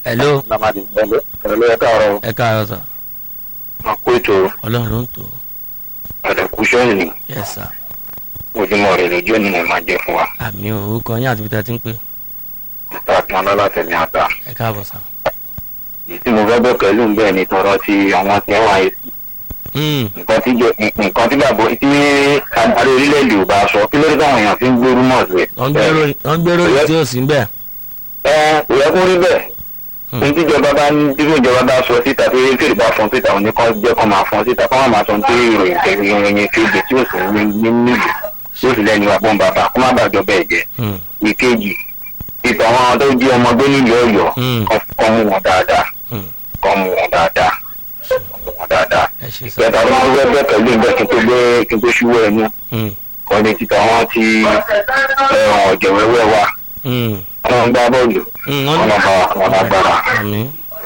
hello Lamadi ẹ̀lẹ́ ẹ̀lẹ́ ẹ̀ka ọ̀rọ̀ ẹ káàárọ̀ sà máa kó ètò ọlọ́run ló ń tò ẹ̀dẹ̀kú sẹ́yìn yes sir ojúmọ́ rẹ̀ lójú ènìyàn máa jẹ́ fún wa. àmì orúkọ yín àti bíta ti ń pè Mr. Akínọlá látẹ̀lé àgbà. ẹ káàbọ̀ sà. Èyí tí mo fẹ́ bẹ̀ pẹ̀lú ń bẹ̀ ni tọrọ ti àwọn tí wọ́n ayé sí. Hmm, Nǹkan tí jẹ nǹkan tí bàbá tí adarí orílẹ̀-èdè ò bá sọ kí ló dé táwọn èèyàn fi ń gbórú mọ̀ sí. wọ́n gbèrò wọ́n gbèrò yìí tí ò sí ń bẹ̀. Ẹ kò yẹ kó rí bẹ́ẹ̀. Hmm. Ní tíjọba bá ní tí ìjọba bá sọ síta tí fèrè bá fọn síta òní kan jẹ́ kó máa fọn síta kó má máa sọ ní ìròyìn kẹ́kẹ́ ìròyìn kéde tí ò sì ní ní nílùú tí ò sì lẹ́nu àbọ̀n bàbá kó má bàjọ́ bẹ́ẹ̀ jẹ́. Hmm, ìkejì ìtàn àwọn tó jí ọmọ gbé nílùú ọ̀yọ́ Hmm. kọ́ mú wọn dáadáa hmm, kọ́ mú wọn dáadáa kọ́ mú wọn dáadáa. ẹ ṣe sà. ìkẹta ló ń gbẹ pẹ̀lú ìgbẹ́ kí n tó gbé kí n tó ṣúwọ́ ẹnu Hmm, kọ́ ní títà wọn ti ẹ̀wọ̀n ọ̀jẹ̀ wẹ́wẹ́ wa hmm, wọn ń gbá bọ́ọ̀lù hmm, wọ́n wọn ní lọ bá wọn lágbára àmì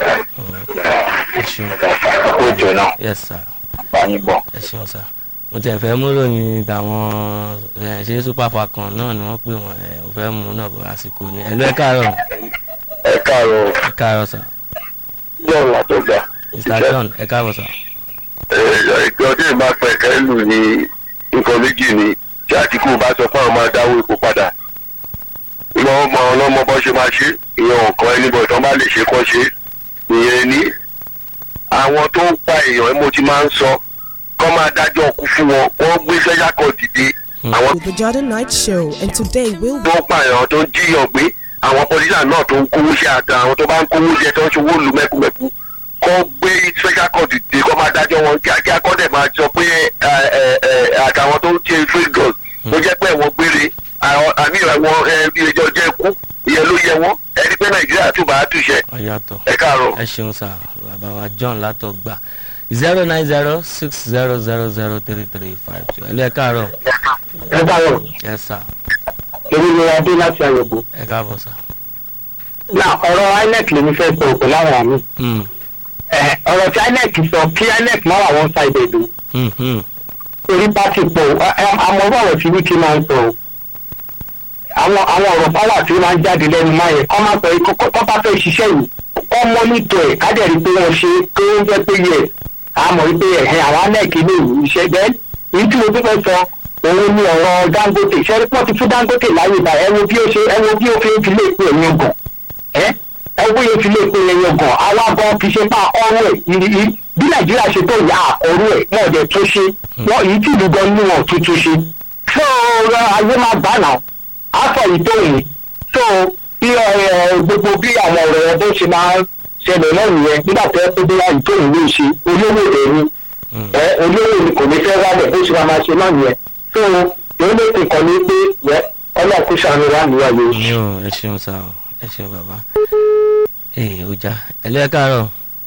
ẹ ṣeun kó jọ náà yes sir bá yín bọ̀. ẹ ṣeun sà. mo tiẹ̀ fẹ́ mú ròyìn tàwọn ẹ̀, ṣé super falcon náà ni wọ́n pè wọ́n ẹ̀ ò fẹ́ mú náà bọ̀ àsìkò ni ẹ̀lú ẹ káàárọ̀ ẹ káàárọ̀ ẹ káàárọ̀ sà. john látọgbà mr john ẹ káàbọ̀ sà. ìjọ tí ìbá pẹ̀ kẹ́lù ní nǹkan méjì ni tí àtìkù bá sọ fún àwọn máa dáwọ́ epo padà lọ́wọ́ mọ ọlọ́mọ bọ́ ṣe máa ṣe ìyẹn ọ̀kan ẹni bọ̀ tán bá lè ṣe kọ́ ṣe ìyẹn ní àwọn tó ń pa èèyàn mo ti máa ń sọ kọ́ máa dájọ́ ọkú fún wọn wọ́n gbé sẹ́yà kan dìde àwọn The Jordan Night Show, and today we'll be tó ń pa èèyàn tó ń jíyàn gbé àwọn pọlísà náà tó ń kówó ṣe àtà àwọn tó bá ń kówó jẹ tó ń ṣòwò lu mẹ́kúmẹ́kú kọ́ gbé special court dìde kọ́ máa dájọ́ wọn kíákíá kọ́ dẹ̀ máa sọ pé ẹ, ẹ, ẹ, àtàwọn tó ń ṣe free drugs tó jẹ́ pé ẹ̀wọ̀n gbére àwọn- àmì ìrànwọ́ ẹjọ́ jẹ́ ikú ìyẹn ló yẹ wọ́n ẹni pé nàìjíríà tún bá a túṣẹ́ ọ̀yàtọ̀. ẹ káàárọ̀. ẹ ṣeun sá bàbá wa john látọgbà zero nine zero six zero zero zero three three five two ẹlẹ́ káàárọ̀ ẹ káàárọ̀ ẹ sà èmi ni adé láti àyẹ̀bù. ẹ káàbọ̀ sà. náà ọ̀rọ̀ inec lèmi fẹ́ sọ òkè láwọn àmì Hmm, ọ̀rọ̀ tí inec sọ kí inec má wà wọ́n ṣàìdè dùn hmm, hmm, torí pátì pọ̀ àmọ́ ọ̀rọ̀ tí wíkì máa ń sọ o. àwọn àwọn ọ̀rọ̀ kan wà tí ó máa ń jáde lẹ́nu máa yẹ kọ́ máa sọ yìí kọ́ kọ́ bá fẹ́ ṣiṣẹ́ yìí kọ́ mọ́nítọ̀ ẹ̀ kájẹ̀rí pé wọ́n ṣe pé ó ń jẹ́ pé yẹ àmọ́ wípé ẹ̀hẹ́ àwọn anẹ́ẹ̀kì ní iṣẹ́ bẹ́ẹ̀ èyí tí mo tún fẹ́ sọ òun ni ọ̀rọ̀ dangote ṣẹ́rí pọ́n ti fún dangote láyé ìgbà ẹ wo bí ó ṣe ẹ wo bí ó fi ń fi lè pè ẹ̀yìn ọgàn ẹ ẹ wo bí ó fi lè pè ẹ̀yìn ọgàn àwa gan fi ṣe bá ọrọ̀ ẹ̀ ìrì ìrì bí nàìjíríà ṣe tó ìyá àkọrú ẹ̀ wọ́n ọ̀dẹ̀ tó ṣe wọ́n èyí tí ìlú gan ní wọn tuntun ṣe fún ọ̀rọ̀ ayé máa gbà náà afọ ìtòyìn tó bí ẹ gbogbo bí àwọn ọ̀rọ̀ ẹ bó ṣe máa ń ṣẹlẹ̀ náà nìyẹn nígbà tó ẹ pé bí ìtòyìn ló ṣe olówó rẹ̀ ni hmm. ẹ olówó ni kò ní fẹ́ wálẹ̀ bó ṣe máa máa ṣe náà nìyẹn tó èyí ló ti kàn ní pé yẹ ọlọ́ọ̀kú sànù wà níwájú. mi ò ẹ ṣeun sá o ẹ ṣeun bàbá. ee ọjà ẹlẹ́ káàárọ̀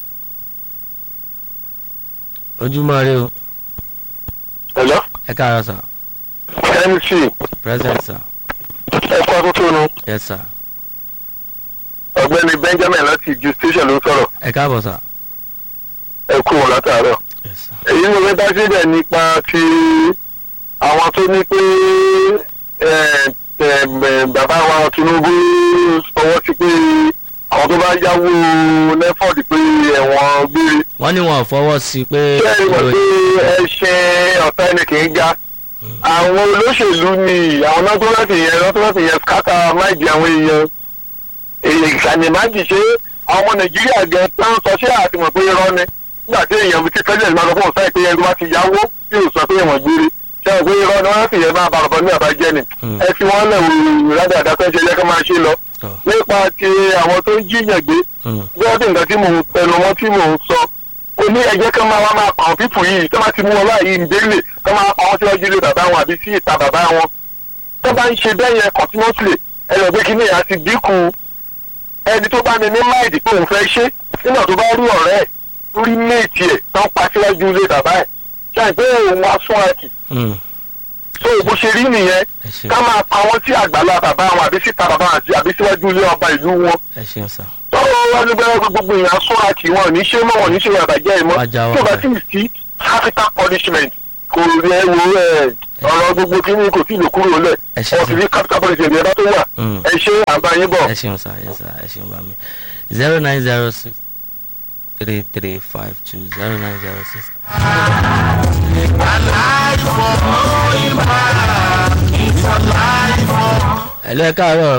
ojúmọ́ rẹ o ẹ̀lọ́ ẹ káàárọ̀ sà mc present sà ẹ̀kọ́ tuntun nu yes sà ọ̀gbẹ́ni benjamin láti ju station ló ń sọ̀rọ̀ ẹ káàbọ̀ sà ẹ̀kú wọn látàárọ̀. yes sà èyí ló fẹ́ dá síbẹ̀ nípa ti àwọn tó ní pé ẹ, ẹ, ẹ, bàbá wa tinubu fọwọ́ sí pé àwọn tó bá yáwó neford pé ẹ̀wọ̀n gbére wọ́n ní wọn ò fọwọ́ sí i pé ṣé ìwọ̀n pé ẹṣin ọ̀tá ẹni kì í ga àwọn olóṣèlú ni àwọn náà tó láti yẹn náà tó láti yẹn kátà máìjì àwọn èèyàn èyí ìkànnìmájì ṣe àwọn ọmọ nàìjíríà gẹ tán sọ ṣé àtìmọ̀ pé irọ́ ni nígbà tí èèyàn ti president máa sọ fún ọ̀sán ìpínyẹn tó bá ti yáwó tí ò sọ pé ìwọ̀n gbére ṣé ò pé irọ́ ni wọ́n sì yẹn máa bàrọ̀bọ̀ ní àbájẹ́ ni Hmm. ẹ fi wọ́n lẹ̀ wò rádà àdàkọ́ ṣe yẹ kó máa ṣe lọ tọ́ nípa ti àwọn tó ń jíyàn gbé hmm, gbọ́dọ̀ nǹkan tí mò ń tẹnu mọ́ tí mò ń sọ ó ní ẹjẹ́ kan máa wá máa pa àwọn pípù yìí tó bá ti mú wọn láàyè ìdílé tó máa pa wọn síwájú ilé bàbá wọn àbí sí ìta bàbá wọn tó bá ń ṣe bẹ́ẹ̀ yẹn continuously ẹnì pé kíní ìyá ti dínkù ẹni tó bá ní ní máìdì pé òun fẹ́ ṣe nígbà tó bá rí ọ̀rẹ́ ẹ̀ tó rí méètì ẹ̀ tó ń pa síwájú ilé bàbá ẹ̀ ṣe àìpé òun wá sún àkì hmm, tó bó ṣe rí nìyẹn ẹ ṣeun ká máa pa wọn sí àgbàlá bàbá wọn àbí síta bàbá wọn àbí síwájú ilé ọba ìlú wọn ẹ ṣeun sà tọ́wọ́ wá ní bẹ́ẹ̀ gbogbo èèyàn sọ́ra kì wọ́n ní ṣé mọ́ wọn ní ṣe àbàjẹ́ ìmọ̀ Wájà wá tí o bá bẹ́ẹ̀. sì sí capital punishment kò rí ẹ wo ẹ ọ̀rọ̀ gbogbo kí ni kò sí ìlú kúrò lẹ̀ ẹ ṣe ọ̀sìn ní capital police ẹ̀dá tó wà Mm. ẹ ṣe àbáyé bọ̀. ẹ ṣeun sá ẹ sá ẹ ṣeun bá mi zero nine zero six three three five two zero nine zero six. hello ẹ káàárọ̀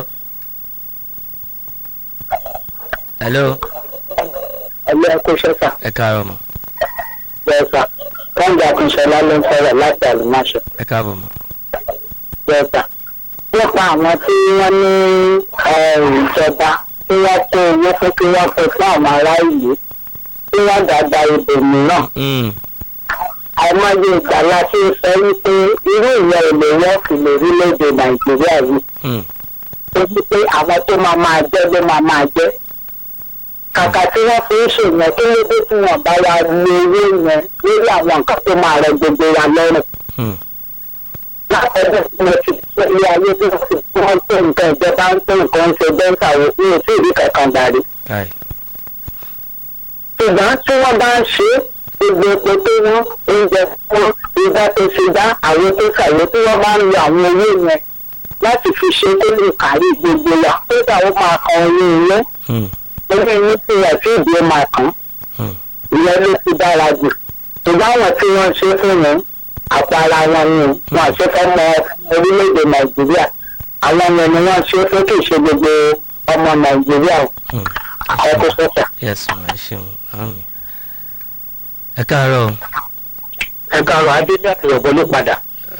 hello ẹgbẹ́ ẹ̀kọ́ sẹ́sà ẹ káàárọ̀ mọ̀ bẹ́ẹ̀sà kọ́ńdà akínṣọlá ló ń sọ̀rọ̀ láti àlùmáṣọ ẹ káàbọ̀ mọ̀ bẹ́ẹ̀sà nípa àwọn tí wọ́n ní ìjọba tí wọ́n kó owó fún kí wọ́n pè fún àwọn ará ìlú tí wọ́n dàgbà ibò mìíràn Mm, àìmọye ìgbà la ti ń sọ wípé irú ìyẹn ò lè wọ́ọ̀kì lórílẹ̀‐èdè nàìjíríà yìí mm, tó ti pé àwọn tó máa máa jẹ́ ló máa máa jẹ́ kàkà tí wọ́n fi ń ṣèyàn kí ló dé tí wọ́n bá wa lo owó yẹn lórí àwọn nǹkan tó máa rẹ gbogbo wa lọ́rùn mm, látọ̀dọ̀ tí mo ti sọ ilé ayé tí wọ́n ti tí wọ́n tó nǹkan ìjọba ń tó nǹkan ń ṣe bẹ́ńkà wo ní òtí ìdí kankan dàrí aye, ṣùgbọ́n tí wọ́n bá ń ṣe é gbogbo epo tó wọ́n oúnjẹ tó wọ́n ìgbà tó ṣe dá àwọn tó ṣàwọ́ tí wọ́n bá ń lo àwọn owó yẹn láti fi ṣe kó lè kárí gbogbo wa tó dàwọ́ máa kan owó ilé mm, orí inú tí wọ́n ti ìdí ó máa kàn mm, ìyẹn ló ti dára jù ṣùgbọ́n àwọn tí wọ́n ṣe fún yẹn àpárá wọn ni wọn àṣẹ fẹ́ mọ orílẹ̀-èdè nàìjíríà àwọn yẹn ni wọ́n ṣe fún kì í ṣe gbogbo ọmọ nàìjíríà mm. ọkọ̀ sọ́sà. yes ma ẹ ṣeun àmì ẹ káàárọ̀ o. ẹ káàárọ̀ adéjà ti rọ̀bọ ló padà.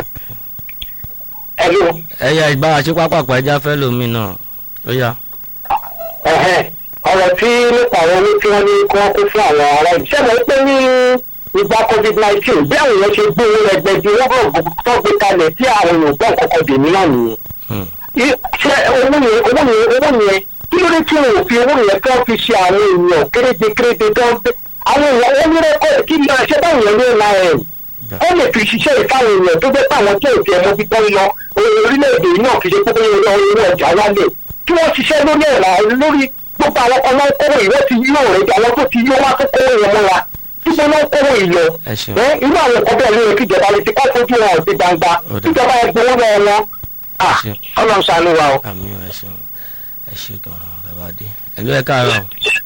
ẹ ló ẹyà ìbára ṣe pápákọ̀ ẹja fẹ́ lómi náà ó yá. ẹ̀hẹ́n, ọ̀rọ̀ tí nípa àwọn owó tí wọ́n ní kí wọ́n kó fún àwọn ará ìlú. ṣé mo pé ní ìgbà covid nineteen bí àwọn èèyàn ṣe gbé owó ẹgbẹ̀jì owó gbọ̀ngàn tó gbé kalẹ̀ tí àwọn èèyàn gbọ́ nǹkan kan dè mí náà nìyẹn. Mm, I- ṣé owó yẹn owó yẹn owó yẹn kí ló dé tí wọn ò fi owó yẹn tó fi ṣe àwọn èèyàn kéréje kéréje tó ń gbé àwọn èèyàn wọn ní rẹ́kọ̀dì kí ni àṣẹ báwọn èèyàn ní nine da- ó lè fi ṣiṣẹ́ ìfáwọn èèyàn tó gbé pàwọn tó ò tiẹ̀ mọ́ bí tán lọ orílẹ̀-èdè yìí náà kì í ṣe pé owó owó ọjà wálẹ̀ kí wọ́n ṣiṣẹ́ lórí ẹ̀rọ lórí gbogbo àwọn kan náà kówó ìwé ti yí òòrè àwọn tó ti yí wá tó kówó yẹn mọ́ra dípò náà kówó ìlọ ẹ ṣeun ẹ irú àwọn nǹkan bẹ́ẹ̀ ló yẹ kí ìjọba lè ti kọ́ fojú wọn ọ̀sẹ̀ gbangba Ó dà. ìjọba ẹgbẹ́ owó náà wọn ẹ ṣeun ọlọ́run ṣàánú wa o. àmì ẹ ṣeun ẹ ṣe gan-an bàbá dé ẹlú ẹ káàárọ̀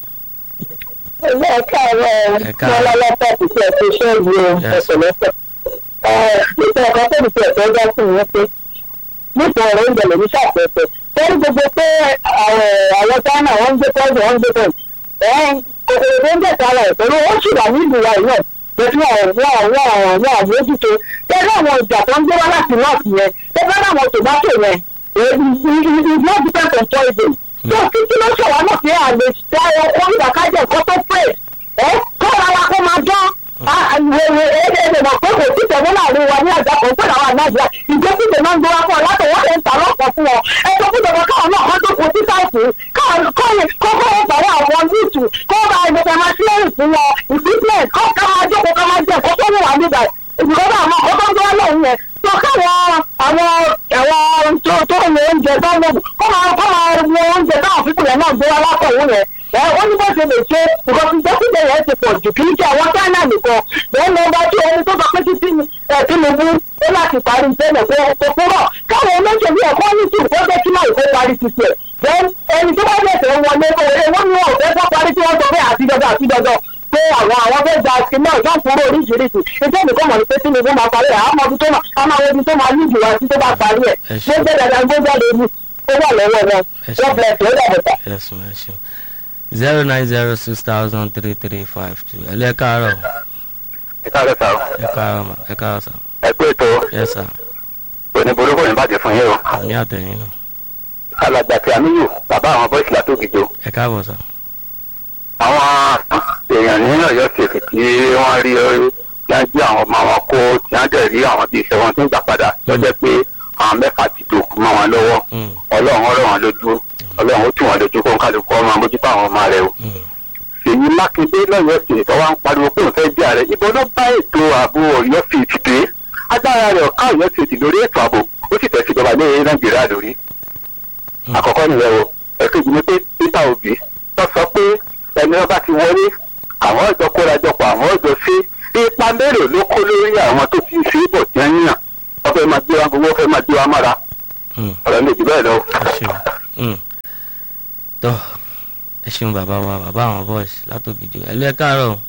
ilé ẹ̀ka ẹ̀rọ Ẹ káàárọ̀. lọ́lọ́lọ́pọ̀ kò tiẹ̀ fi ṣe é lu Yes. ẹ̀sẹ̀lẹ́sẹ̀. nípa ọ̀kan tó ti ẹ̀sẹ̀ ọjọ́ sí ìyẹn pé nípa ọ̀rọ̀ oúnjẹ lèmi ṣàpẹẹsẹ̀ torí gbogbo pé àwọn china wọ́n ń gbé tọ́jú wọ́n ń gbé tọ́jú kòkòrò tó ń bẹ̀ sára ẹ̀ pẹ̀lú ó sì wà nílùú wa yìí náà pẹ̀lú àwọn àwọn àwọn àwọn àmójútó tẹ́lẹ̀ àwọn ìjà tó ń gbé wá láti nọ́ọ̀sì yẹn tẹ́lẹ̀ àwọn tòmátò yẹn it's not depend on tourism tó títí ló ṣọ̀wá náà pé àlè ṣe ọkọ̀ ìdàkájẹ̀ nǹkan tó pè é kọ́ra wa kó máa dán àwòrán ẹ̀ẹ́dẹ̀ẹ̀dẹ̀ mọ̀ pé kò sí tẹ̀lé láàrin wa ní àjà kan pẹ̀lú àwọn ànájà ìgbésíde náà ń gbé wá fún ọ látọ̀ wọ́n lè ń ta lọ́pọ̀ fún ọ ẹ̀sọ́ fún ìjọba káwọn náà kọ́ tó kó sí sáìtì kọ́kọ́ wọn pàrọ̀ àwọn yúùtù kó bá ẹgbẹ̀ta máa ṣe é fún wọn equipment kọ́ ká máa jókòó ká máa jẹ́ kó tó wù wá nígbà ìdìbò àwọn ọkọ̀ tó ń gbé wá lọ́hùn yẹn tó káwọn àwọn àwọn tó tó ń lo oúnjẹ tó ń lò kó máa kó máa wo oúnjẹ táwọn fífún yẹn náà gbé wá látọ̀ òun yẹn ẹ ó ní bó ṣe lè ṣe nǹkan tí dókítà yẹn ti pọ̀ jù kì í ṣe àwọn china nìkan bẹ́ẹ̀ ni ọba tí ẹni tó sọ pé títí ẹ tinubu ó láti parí tẹ́lẹ̀ pé kò kúrọ̀ káwọn olóṣèlú ẹ̀kọ́ ní tù kó jẹ́ kí náà ìkó parí ti tiẹ̀ bẹ́ẹ̀ ẹni tó bá bẹ̀sẹ̀ ń wọlé owó wọn ni wọn ò fẹ́ kó parí tí wọ́n sọ pé àtidọ́dọ́ àtidọ́dọ́ pé àwọn àwọn fẹ́ gba sí náà yóò kúrò oríṣiríṣi iṣẹ́ nìkan mọ̀ ní pé tinubu máa parí ẹ̀ àmọ́ ibi tó máa àmọ́ àwọn ibi tó máa ní ìjùwà sí tó bá parí ẹ̀ Ẹ ṣé. gbé dandan gbé jáde ní ó wà lọ́wọ́ wọn Ẹ ṣé. wọ́n bless you ó dàbọ̀ tà. ẹ̀sùn ẹ ṣeun zero nine zero six thousand three three five two ẹlú ẹ káàárọ̀ ẹ káàárọ̀ sá ẹ káàárọ̀ mà ẹ káàárọ̀ sà ẹ pé ètò yẹ sà òní burúkú ní bàjẹ́ fún yín o àmì àtẹ̀yìn náà alàgbà tí amíyù bàbá àwọn bọ́ìsì látòkìjọ ẹ káàbọ̀ sà àwọn èèyàn nínú ọ̀yọ́ ṣèkì tí wọ́n rí orí tí wọ́n jí àwọn ọmọ wọn kó tí wọ́n dẹ̀ rí àwọn bíi iṣẹ́ wọn tí ń gbà padà lọ́jọ́ pé àwọn mẹ́fà ti dòkú mọ́ wọn lọ́wọ́ Mm, ọlọ́run ọ̀rọ̀ wọn lójú ọlọ́run ó tù wọn lójú kó ń kálukú ọmọ mójútó àwọn ọmọ rẹ o. mm, èyí mákindé lọ́yọ̀ sí ìtọ́ wa ń pariwo pé òun fẹ́ jẹ́ ààrẹ ibo ló bá ètò ààbò ọ̀yọ́ sí ti dé agbára rẹ̀ ọ̀ká ọ̀yọ́ sí ti lórí ètò ààbò ó sì tẹ̀sí ìjọba ní nàìjíríà lórí. Mm. àkọ́kọ́ nìyẹn o ẹ̀kejì ni pé peter obi tó sọ pé ẹni ọba ti wọlé àwọn ọ̀dọ́ kórajọpọ̀ àwọn ọ̀dọ́ sí ipa mélòó ló kó lórí àwọn tó ti ń ṣe é bọ̀ tí wọ́n yàn ọbẹ̀ bẹ́ẹ̀ lọ. ẹ ṣeun Mm. tọ́ ẹ ṣeun bàbá wa bàbá àwọn boys látòkìjọ ẹ lọ ẹ káàárọ̀ o.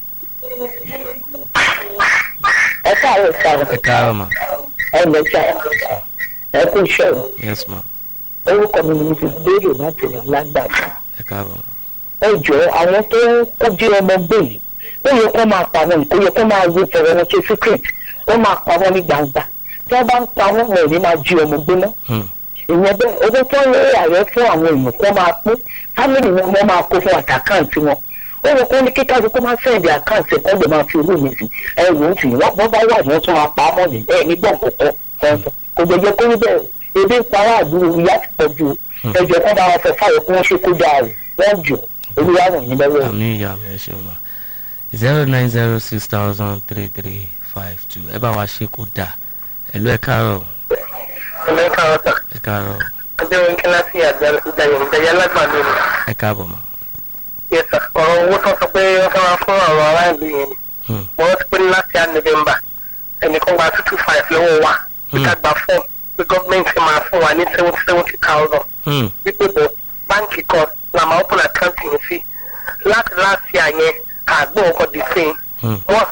ẹ káàárọ̀ sáà ẹ káàárọ̀ mà ẹ lọ sáà ẹ kú iṣẹ́ o yes ma orúkọ mi ni mo ti béèrè láti lọ lágbàdo ẹ káàárọ̀ ma ẹ jọ àwọn tó kó jí ọmọ gbé yìí ó yẹ kó máa pa wọn kó yẹ kó máa wo fọwọ́ wọn ṣe secret ó máa pa wọn ní gbangba tí wọ́n bá ń pa wọn wọn ò ní máa jí ọmọ gbé náà Hmm. ìyẹn bẹ́ẹ̀ owó tó ń lé ààrẹ fún àwọn èèyàn kó máa pín fámìlì wọn wọ́n máa kó fún àtàkáǹtì wọn ó yẹ kó ní kíkà kó máa sẹ́ẹ̀dì àkáǹtì kó lè máa fi owó mi sí ẹrù ń tì wọ́n wọ́n bá wà ní wọ́n tún máa pa á mọ́ ní ẹ̀ ní gbọ̀n kọ̀ọ̀kan kọ̀ọ̀kan kò gbẹ̀jẹ̀ kó ní bẹ́ẹ̀ ebi ń para àdúró ìyá ti pọ̀ ju ẹjọ́ kó bá wọn fẹ́ fáyọ̀ kí wọ́n ṣe kó dáa rẹ̀ wọ́n jù olúwa ràn yín lọ́wọ́ àmì ìyá mi ẹ ṣeun ma zero nine zero six thousand three three five two ẹ bá wa ṣe kó dà ẹ lọ ẹ káàárọ̀ ọmọ ẹ̀ka ọ̀tà ẹ káàárọ̀ adéwọ̀n kíláàsì àjàyọ̀ ìjàyà lágbàdo ni ẹ káàbọ̀ ma. yẹsà ọ̀rọ̀ owó tó sọ pé wọ́n fẹ́ máa fún àwọn aráàlú yẹn ni Hmm. wọ́n ti pé ní láti à november ẹnìkan gba two two five lọ́wọ́ wa pé ká gba fọ́ọ̀mù pé gọ́ọ̀mẹ̀ntì máa fún wa ní seventy seventy thousand Hmm. wípé bọ̀ báńkì kan la máa open account yẹn sí láti láti àyẹn àgbọ̀ ọkọ̀ dì sí i Hmm. wọ́n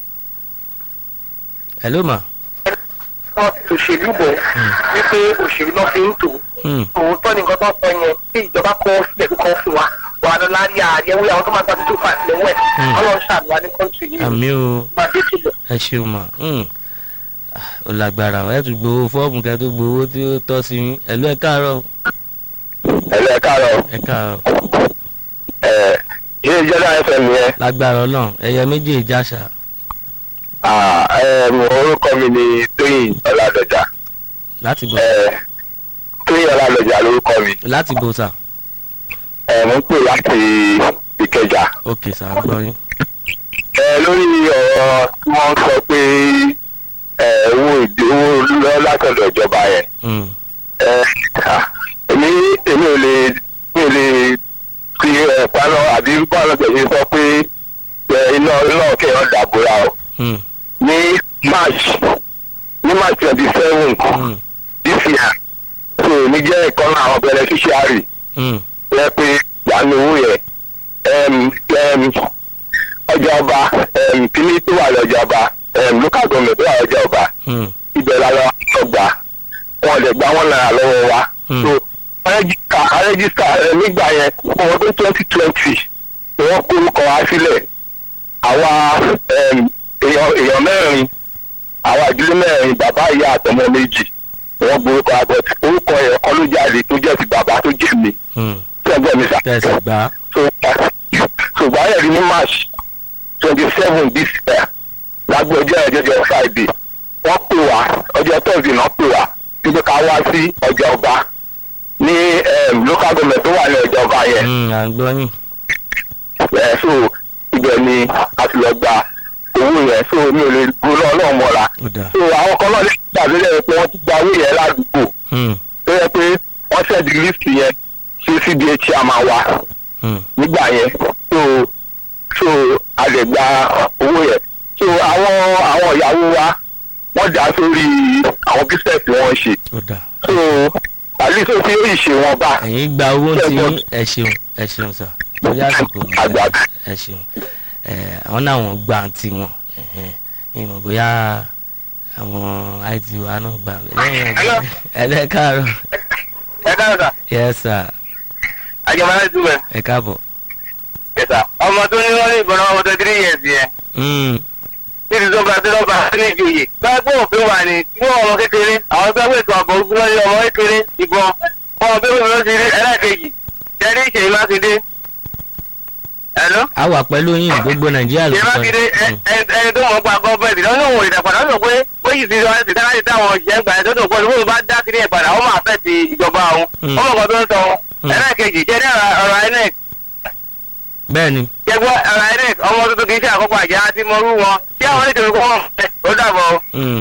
hello ma. wọ́n ti òṣèlú bọ̀ wípé òṣèlú náà fi ń tò Hmm. òótọ́ ni nǹkan tó sọ yẹn tí ìjọba kọ́ sílẹ̀ kó kọ́ fún wa wà á lọ lárí àyẹ̀wò àwọn tó máa gba two five lẹ́wọ̀ ẹ̀ Hmm. ọlọ́run ṣàlùwà ní kọ́ńtì yìí àmì o máa dé tó bọ̀. ẹ ṣeun ma. Hmm. Ah, ó lágbára ẹ tún gbowó fọ́ọ̀mù kẹ́ tó gbowó tí ó tọ́ sí yín ẹ lọ ẹ káàárọ̀ ẹ̀lẹ́ káàárọ̀ ẹ káàárọ̀ ẹ̀ ilé ìjọba fm yẹn lágbára ọlọ́run ẹyẹ méjì ìjàṣà ah, em, orúkọ mi ni tóyìn ọ̀làdọ̀jà láti bò ẹ̀, tóyìn ọ̀làdọ̀jà lórúkọ mi láti bò sà ẹ̀, mo ń pè láti ìkẹjà ok sà ń gbọ́ yín. ẹ̀, lórí ọ̀rọ̀ tí wọ́n sọ pé ẹ̀, owó ìdí owó lọ látọ̀dọ̀ ìjọba yẹn Hmm. ẹ̀, ah, èmi èmi ò lè mi ò lè fi ẹ̀ paná àbí bọ́ọ̀lù tẹ̀lé sọ pé ẹ̀, iná iná kẹ́hìn dàbúrà o Hmm. ní march ní march twenty seven Hmm. this year so èmi jẹ́ ìkan náà àwọn beneficiary Hmm. rẹ pé ìyanu owó yẹn em, em, ọjà ọba em, kíní tó wà lọ́jà ọba em, local government tó wà lọ́jà ọba Hmm. ibẹ̀ la lọ ọgbà wọn lè gba wọn náírà lọ́wọ́ wa Hmm. so rẹ́gísítà rẹ́gísítà ẹ, nígbà yẹn fún ọdún twenty twenty ni wọ́n kó orúkọ wa sílẹ̀ àwa em, èèyàn èèyàn mẹ́rin àwa ìdílé mẹ́rin bàbá ìyá àtọmọ méjì ni wọ́n gbórúkọ àgbẹ̀ orúkọ yẹn kọ́ ló jáde tó jẹ́ ti bàbá tó jẹ́ mi Hmm. tí ẹgbẹ́ mi sà tẹ̀sí gbà á. so so gbàyẹ̀ rí ní march twenty seven this year lágbo ọjọ́ ẹ̀jẹ̀jẹ̀ friday wọ́n pè wá ọjọ́ thursday náà pè wá wípé ká wá sí ọjà ọba ní em, local government tó wà ní ọjà ọba yẹn Hmm. à ń gbọ́ yín. ẹ̀ so ibẹ̀ ni a ti lọ gba owó yẹn so mi ò lè gbóná ọlọ́run mọ́ra ó dà. so àwọn kan náà lè gbàgbé lẹ́yìn pé wọ́n ti gba owó yẹn ládùúgbò Hmm. tó yẹ pé wọ́n ṣẹ̀dí list yẹn sí cda chairman wa Hmm. nígbà yẹn so so a lè gba owó yẹn so àwọn àwọn ìyàwó wa wọ́n dá sórí àwọn business tí wọ́n ń ṣe ó dà. so àlùsọ tí ó yìí ṣe wọn bá ẹ̀yin gba owó tí yín ẹ ṣeun ẹ ṣeun sà lórí àsìkò mi Àgbà. ẹ ṣeun ẹ àwọn náà wọn gbà tí wọn ìmọ̀ bóyá àwọn it wa náà gbà lẹ́yìn Hello. ẹ̀lẹ́ káàárọ̀ ẹ káàárọ̀ sà yes sir àjẹmọ́ láti túbẹ̀ ẹ káàbọ̀. yẹsà ọmọ tó ní wọ́n ní ìbọn ọmọ tó three years yẹn Hmm. títí tó bá tó lọ́ba ní ìjòyè báyìí pé òfin wà ní mú ọmọ kékeré àwọn tó gbé ètò ààbò ogun lọ́yẹ ọmọ kékeré ìbọn ọmọ bébí mi ló ti rí ẹlẹ́ẹ̀kejì jẹ́rí ìṣèyí mákindé ẹ̀ló a wà pẹ̀lú yín gbogbo nàìjíríà ló ìṣèyí sọ mákindé yín. ẹ- ẹ- ẹni tó mọ̀ gba gọ́ọ̀mẹ̀ntì lọ́nà òun ìdàpadà ó sọ pé ó yìí ti sọ ẹ́ sì dáná ti dáwọn òṣìṣẹ́ gbà ẹ́ tó tó pọ̀ lóun bá dá sí ní ìpadà ó máa fẹ́ ti ìjọba òun Hmm. ọmọ kan tó ń sọ Hmm. ẹlẹ́ẹ̀kejì jẹ́rí ọ̀rọ̀ inec bẹ́ẹ̀ ni jẹ́gbọ́ ọ̀rọ̀ inec ọmọ tuntun kì í ṣe àkọ́kọ́ àjẹ́ àti mọ́rú wọn tí àwọn oníṣòwò kọ́ wọn fẹ́ ó dàbọ̀ o. Hmm.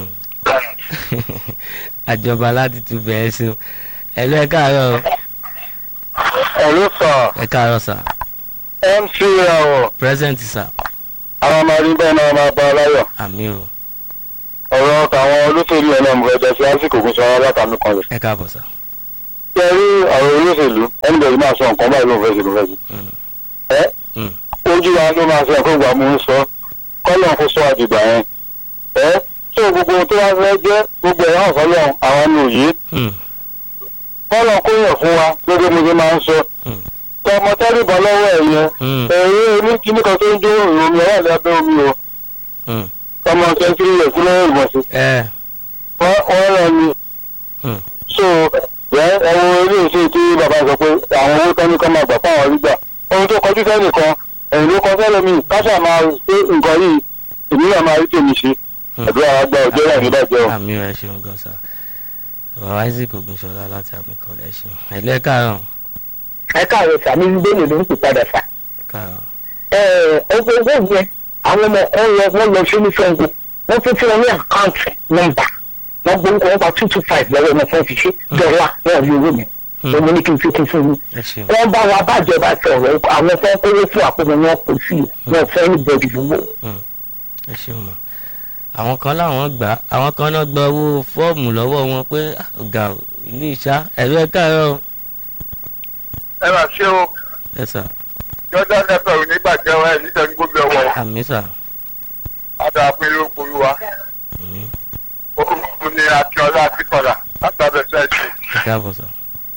àjọba láti tún bẹ̀ẹ́ sí o ẹ̀lú ẹ káàárọ̀ o. ẹ̀lú sọ ẹ káàárọ̀ sà mc ìràwọ̀ present sà àwọn ọmọ rí bẹ́ẹ̀ náà máa bá ọláyọ̀ àmì o ọ̀rọ̀ tàwọn olóṣèlú ẹ̀ náà mo fẹ́ jẹ́ sí àsìkò kò sọ látàmì kan rẹ̀ ẹ káàbọ̀ sà. ṣe rí ọ̀rọ̀ olóṣèlú ẹnìbẹ̀rẹ̀ máa sọ nǹkan báyìí ló ń fẹ́ sí ló fẹ́ sí. Mm. ẹ Mm. ojú wa ló máa sọ ẹ̀kọ́ ìgbà mú ń sọ kọ́lọ̀ kó sọ àdìgbà yẹn. ẹ tó gbogbo ohun tó wá fẹ́ jẹ́ gbogbo ẹ̀rọ ọ̀fọ́lọ́ àwọn ní òye Mm. kọ́lọ̀ kó yàn fún wa gbogbo mo ṣe máa ń sọ. Mm. tọmọ tẹ́lifọ̀ lọ́wọ́ ẹ̀ yẹn Mm. ẹ̀rí oníkíní kan tó ń jó òrùn omi ọ̀rọ̀ lábẹ́ omi o Mm. tọmọ sẹ́ńtírì rẹ̀ sílẹ̀ ìgbọ̀nsẹ̀ ẹ wọ́n wọ́n rẹ̀ ni Mm. so ẹ ẹwọ ilé iṣẹ́ tí bàbá sọ pé àwọn owó tán ní kán máa gbà fáwọn rí gbà ohun tó kọjú sẹ́nìkan ẹ̀yìn ló kọ sẹ́lẹ̀mí káṣà máa pé nǹkan yìí èmi náà máa rí tèmi ṣe Mm. ẹ̀dùn àwọn àgbà ọjọ́ náà níbàjẹ́ o. àmì ẹ ṣeun gan sa bàbá isaac ogunṣọlá láti àmì kọlẹ ṣeun ẹlẹ káàárọ̀ ẹ káàárọ̀ sàmì ń gbé lòdì ń pè padà sà. káàárọ̀ ọgbẹ́ ọgbẹ́ yẹn àwọn ọmọ wọn lọ wọn lọ sí oníṣègùn wọn tún fún wọn ní àkáǹtì nọ́mbà wọn gbé nǹkan wọn pa two two five lọ́wọ́ ọmọ fún fi ṣe dọ́là wọn rí owó mi Hmm. ọmọ ní kí n fi kún fún mi. ẹ ṣeun wọ́n bá wa bàjọba sọ̀rọ̀ àwọn fẹ́ kówó fún àpòmọ̀ wọn kò sí wọn fẹ́ ní bọ́ọ̀dì lówó. ẹ ṣeun mọ àwọn kan láwọn gbà á, àwọn kan náà gba owó fọ́ọ̀mù lọ́wọ́ wọn pé "Ah, ọ̀gá o, ìlú ìṣá ẹ̀rọ ẹ káàárọ̀ ẹ máa ṣe o ẹ sà jordan nfl onígbàjẹ́ wa ẹ̀ níta ní gómìnà wọ̀ àmì sà adàpín ló polú wa àmì orúkọ ní akínọlá akíntọ́lá látàbẹ̀ sẹ́ẹ̀sì ẹ káàbọ̀ sà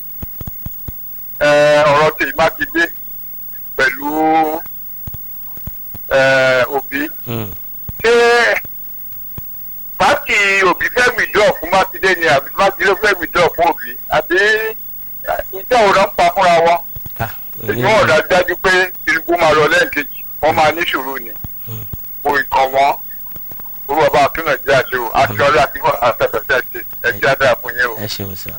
ọ̀rọ̀ tèmi mákindé pẹ̀lú òbí Mm. ṣé pàtì òbí fẹ́ wìdúrọ̀ fún mákindé ni àbí mákindé fẹ́ wìdúrọ̀ fún òbí àbí ìjọ òun náà ń pa fúnra wọn Ah, èyí wọn dá dájú pé tinubu máa lọ lẹ́ẹ̀kejì wọ́n máa ní ṣòro ni Hmm. kò ìkàn wọn orú ọba àtúnà jẹ́ àṣẹ o àti ọ̀rẹ́ àti àtẹ̀fẹ̀sẹ̀ ṣe ẹ̀jẹ̀ àdára fún yẹn o. ẹ ṣeun sà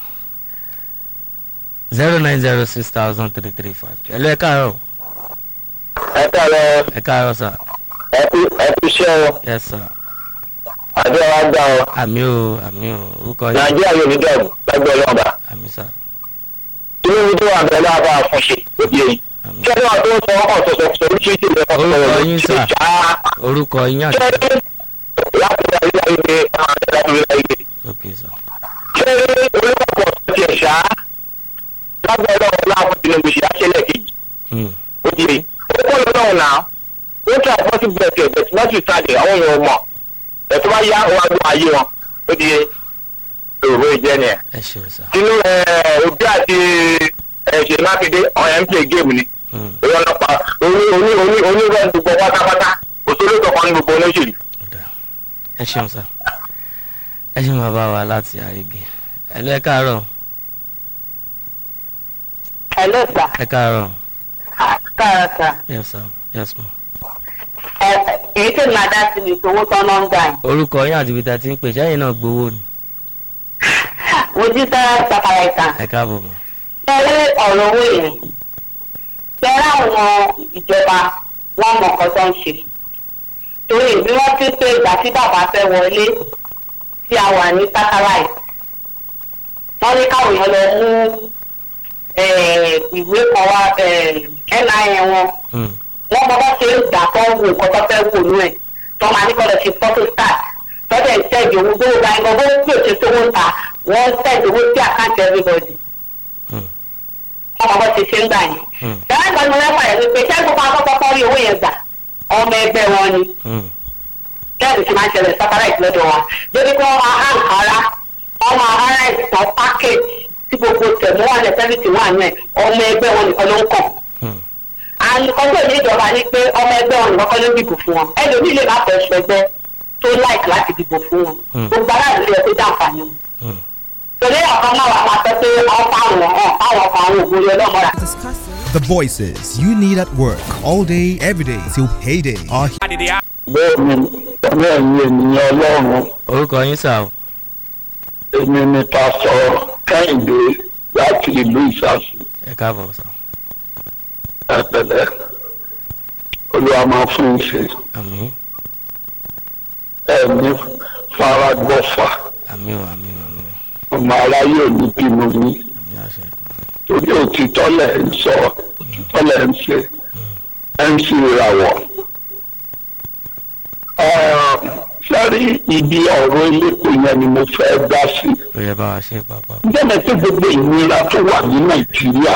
zero nine zero six thousand three three five ẹ̀lú ẹ káàárọ̀ ẹ káàárọ̀ ẹ káàárọ̀ sà ẹ kú ẹ kú iṣẹ́ o ẹ sà àdúrà wa gbà ọ àmì o àmì o orúkọ yìí nàìjíríà yóò ní dọ̀bù lágbẹ́ ọlọ́ọ̀bà àmì sà tinubu tó wà bẹ̀rẹ̀ láàbà àfọ̀ṣe òbí èyí àmì kí ẹni wà tó ń sọ ọkọ̀ sọ̀sọ̀ sọ oríṣiríṣi ìlú ẹ̀kọ́ Orúkọ yín, sà. ṣá orúkọ yín àti ṣé láti rí ayé ayé láti rí ayé ok sà ṣé olùkọ́ ti ẹ̀ ṣá lágbẹ́ ọlọ́run láwọn tinubu ṣe àṣẹlẹ̀ kejì Mm. òbí èyí ó kọ́ lọ́wọ́ náà ó tún àpọ́sí bẹ̀rẹ̀ bẹ̀rẹ̀ láti ìtajà àwọn èèyàn mọ̀ ẹ̀ tó bá yá wọn àgbọ̀ ayé wọn ó di èrò ìjẹ́ nìyẹn ẹ ṣeun sà tinú òbí àti ṣe mákindé ọ̀yà ń play game ni Mm. ìwọ ọlọ́pàá oní oní oní onírọ̀ gbogbo pátápátá òṣèlú kankan ní gbogbo olóṣèlú. Ọ̀dà. ẹ ṣeun sà ẹ ṣeun bàbá wa láti àrígè ẹ̀lú ẹ káàárọ̀ hello sir ẹ káàárọ̀ káàárọ̀ sir yes sir yes ma èyí tí màá dá sí mi ìṣòwò tọ́nà ń gbà yín. orúkọ yín àti ibi tá a ti ń pè sẹ́yìn náà gbowó ni ojú sára sàkàrà ìtàn ẹ káàbọ̀ mọ́ tẹ́lẹ̀ ọ̀rọ̀ owó yìí tẹ́lẹ̀ àwọn ìjọba wọn mọ̀ nǹkan tó ń ṣe torí bí wọ́n ti pé ìgbà tí bàbá fẹ́ wọlé tí a wà ní satellite wọ́n ní káwọn èèyàn lọ mú eh, ìwé kan wá nin wọn Mm. wọ́n mọ bá ṣe ń gbà tó ń wo nǹkan tó fẹ́ wò nú ẹ̀ tó máa ní kọ́lọ̀ ṣe photo start tọ́jà ń tẹ̀jú owó gbówó gba ẹ̀gbọ́n bó tí ò ṣe sówó ń ta wọ́n tẹ̀jú owó sí àkáǹtì everybody Mm. wọ́n mọ bá ṣe ṣe ń gbà yẹn. Mm. yàrá ìgbà ni wọ́n fàyẹ̀ wípé ṣé gbogbo akọ́kọ́ rí owó yẹn gbà ọmọ ẹgbẹ́ wọn ni Mm. kẹ́ẹ̀dù ti máa ń ṣẹlẹ̀ satellite lọ́dọ̀ wọn débi pé wọ́n máa hàn kára wọ́n máa hàn ìtàn package tí gbogbo tẹ̀mú wà ní sẹ́fìtì wà ní ẹ̀ ọmọ ẹgbẹ́ wọn nìkan ló ń kàn Mm. àlùkọ́jọ́ ní ìjọba ni pé ọmọ ẹgbẹ́ wọn nìkan kọ́ ló ń dìbò fún wọn ẹlòmíì lè má fẹ́ ṣọ ẹgbẹ́ tó láìkì láti dìbò fún wọn Hmm. gbogbo aráàlú lè tó jàǹfààní wọn. Mm. torí ọ̀kan náà wà máa sọ pé wọ́n fáwọn hàn fáwọn kan àwọn ògbóni ọlọ́mọra. Discussing. The voices you need at work all day, every day till payday are bẹ́ẹ̀ ni ọmọ ẹ̀yìn ènìyàn ọlọ́run orúkọ yín sà o èmi ni pásọ kẹ́hìndé láti ìlú ìsàsì ẹ káàbọ̀ sà ẹ̀pẹ̀lẹ́ olúwa máa fún un ṣe àmì ẹ̀mí faragbọ́fà àmì o àmì o àmì o ọmọ aráyé ò ní bínú ní àmì àṣẹ torí òtítọ́ lẹ̀ ń sọ òtítọ́ lẹ̀ ń ṣe mc ìràwọ̀. sẹ́rí ibi ọ̀rọ̀ elépo yẹn ni mo fẹ́ dá sí. ó yẹ bá wa ṣe pàpà. jẹ́nẹ̀ tí gbogbo ìnira tó wà ní nàìjíríà